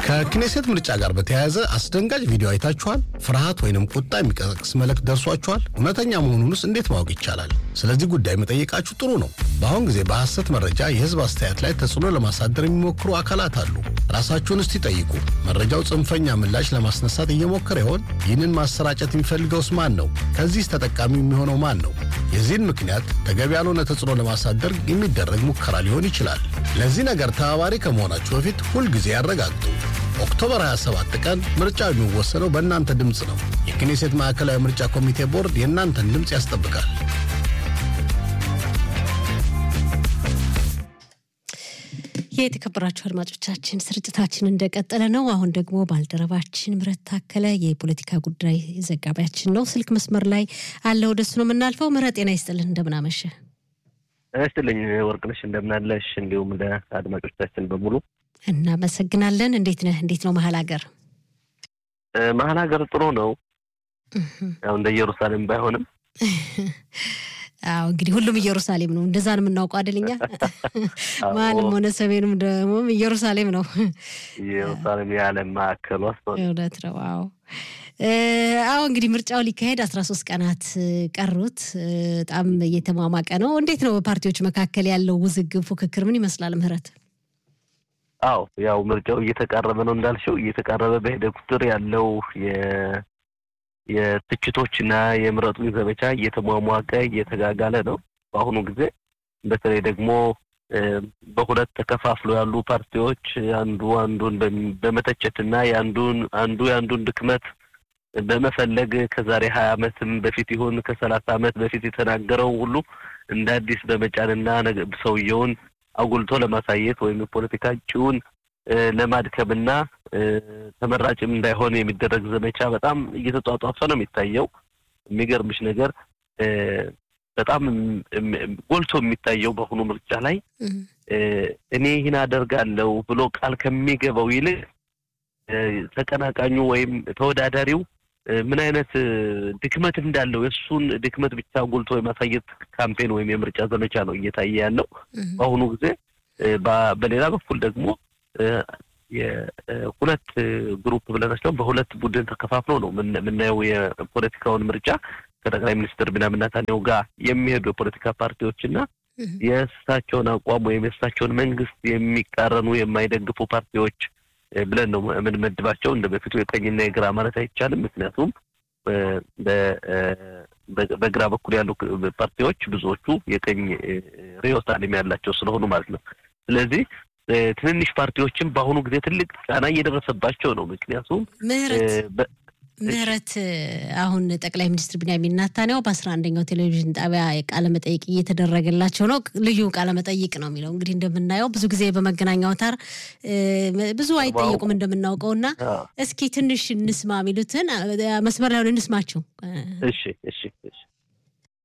ከክኔሴት ምርጫ ጋር በተያያዘ አስደንጋጭ ቪዲዮ አይታችኋል? ፍርሃት ወይንም ቁጣ የሚቀሰቅስ መልእክት ደርሷችኋል? እውነተኛ መሆኑንስ እንዴት ማወቅ ይቻላል? ስለዚህ ጉዳይ መጠየቃችሁ ጥሩ ነው። በአሁን ጊዜ በሐሰት መረጃ የህዝብ አስተያየት ላይ ተጽዕኖ ለማሳደር የሚሞክሩ አካላት አሉ። ራሳችሁን እስቲ ጠይቁ። መረጃው ጽንፈኛ ምላሽ ለማስነሳት እየሞከረ ይሆን? ይህንን ማሰራጨት የሚፈልገውስ ማን ነው? ከዚህስ ተጠቃሚ የሚሆነው ማን ነው? የዚህን ምክንያት ተገቢ ያልሆነ ተጽዕኖ ለማሳደር የሚደረግ ሙከራ ሊሆን ይችላል። ለዚህ ነገር ተባባሪ ከመሆናችሁ በፊት ሁልጊዜ ያረጋግጡ። ኦክቶበር 27 ቀን ምርጫው የሚወሰነው በእናንተ ድምፅ ነው። የክኔሴት ማዕከላዊ ምርጫ ኮሚቴ ቦርድ የእናንተን ድምፅ ያስጠብቃል። የተከበራችሁ አድማጮቻችን ስርጭታችን እንደቀጠለ ነው። አሁን ደግሞ ባልደረባችን ምረት ታከለ የፖለቲካ ጉዳይ ዘጋቢያችን ነው፣ ስልክ መስመር ላይ አለ። ወደሱ ነው የምናልፈው። ምረት ጤና ይስጥልን፣ እንደምናመሸ ይስጥልኝ ወርቅነሽ፣ እንደምናለሽ እንዲሁም ለአድማጮቻችን በሙሉ እናመሰግናለን። እንዴት ነህ? እንዴት ነው መሀል ሀገር? መሀል ሀገር ጥሩ ነው። ያው እንደ ኢየሩሳሌም ባይሆንም አዎ እንግዲህ ሁሉም ኢየሩሳሌም ነው። እንደዛ ነው የምናውቀው አይደልኛ? መሀልም ሆነ ሰሜንም ደግሞ ኢየሩሳሌም ነው። ኢየሩሳሌም የዓለም ማዕከሏ እውነት ነው። አዎ አዎ እንግዲህ ምርጫው ሊካሄድ አስራ ሶስት ቀናት ቀሩት። በጣም እየተሟሟቀ ነው። እንዴት ነው በፓርቲዎች መካከል ያለው ውዝግብ፣ ፉክክር ምን ይመስላል? ምህረት አዎ ያው ምርጫው እየተቃረበ ነው እንዳልሽው፣ እየተቃረበ በሄደ ቁጥር ያለው የትችቶችና የምረጡኝ ዘመቻ እየተሟሟቀ እየተጋጋለ ነው። በአሁኑ ጊዜ በተለይ ደግሞ በሁለት ተከፋፍሎ ያሉ ፓርቲዎች አንዱ አንዱን በመተቸትና የአንዱን አንዱ የአንዱን ድክመት በመፈለግ ከዛሬ ሀያ ዓመትም በፊት ይሁን ከሰላሳ ዓመት በፊት የተናገረው ሁሉ እንደ አዲስ በመጫንና ሰውየውን አጉልቶ ለማሳየት ወይም የፖለቲካ እጩውን ለማድከምና ተመራጭም እንዳይሆን የሚደረግ ዘመቻ በጣም እየተጧጧፈ ነው የሚታየው። የሚገርምሽ ነገር በጣም ጎልቶ የሚታየው በአሁኑ ምርጫ ላይ እኔ ይህን አደርጋለሁ ብሎ ቃል ከሚገባው ይልቅ ተቀናቃኙ ወይም ተወዳዳሪው ምን አይነት ድክመት እንዳለው የእሱን ድክመት ብቻ ጎልቶ የማሳየት ካምፔን ወይም የምርጫ ዘመቻ ነው እየታየ ያለው በአሁኑ ጊዜ። በሌላ በኩል ደግሞ የሁለት ግሩፕ ብለናቸው በሁለት ቡድን ተከፋፍለው ነው የምናየው የፖለቲካውን ምርጫ ከጠቅላይ ሚኒስትር ቢንያሚን ኔታንያሁ ጋር የሚሄዱ የፖለቲካ ፓርቲዎች እና የእሳቸውን አቋም ወይም የእሳቸውን መንግስት የሚቃረኑ የማይደግፉ ፓርቲዎች ብለን ነው የምንመድባቸው። እንደ በፊቱ የቀኝና የግራ ማለት አይቻልም። ምክንያቱም በግራ በኩል ያሉ ፓርቲዎች ብዙዎቹ የቀኝ ርዕዮተ ዓለም ያላቸው ስለሆኑ ማለት ነው። ስለዚህ ትንንሽ ፓርቲዎችም በአሁኑ ጊዜ ትልቅ ጫና እየደረሰባቸው ነው። ምክንያቱም ምህረት አሁን ጠቅላይ ሚኒስትር ቢንያሚን ኔታንያሁ በአስራ አንደኛው ቴሌቪዥን ጣቢያ ቃለ መጠይቅ እየተደረገላቸው ነው። ልዩ ቃለ መጠይቅ ነው የሚለው እንግዲህ እንደምናየው ብዙ ጊዜ በመገናኛ አውታር ብዙ አይጠየቁም እንደምናውቀው እና እስኪ ትንሽ እንስማ የሚሉትን መስመር ላይ ሆነ እንስማቸው። እሺ እሺ እሺ